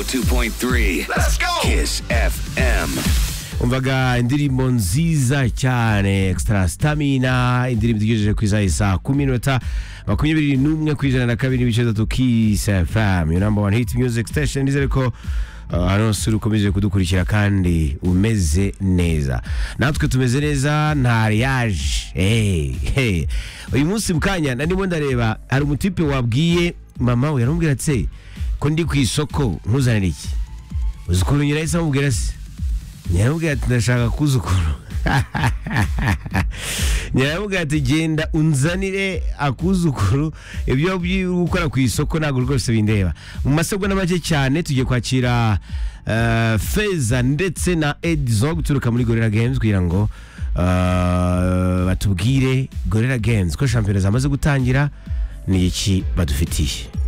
101.3 Let's go Kiss FM umvaga indirimbo nziza cyane extra stamina indirimbo igejeje ku isaha isa kumi n'inota makumyabiri n'umwe ku ijana na kabiri n'ibice bitatu kiss fm your number one hit music station nizere ko uh, hano sura ukomeje kudukurikira kandi umeze neza natwe tumeze neza nta riyaje hey, hey. uyu munsi mu kanya ndimo ndareba hari umutipe wabwiye mama we yaramubwira ati ko ndi ku isoko nkuzanira iki uzi ukuntu nyirahise amubwira se nyaramubwira ati ndashaka kuzukuru nyaramubwira ati genda unzanire akuzukuru ibyo uri gukora ku isoko ntabwo rwose bindeba mu masegonda make cyane tugiye kwakira eh, feza ndetse na edizo guturuka muri gorira games kugira ngo eh, batubwire gorira games ko shampiyona zamaze gutangira ni iki badufitiye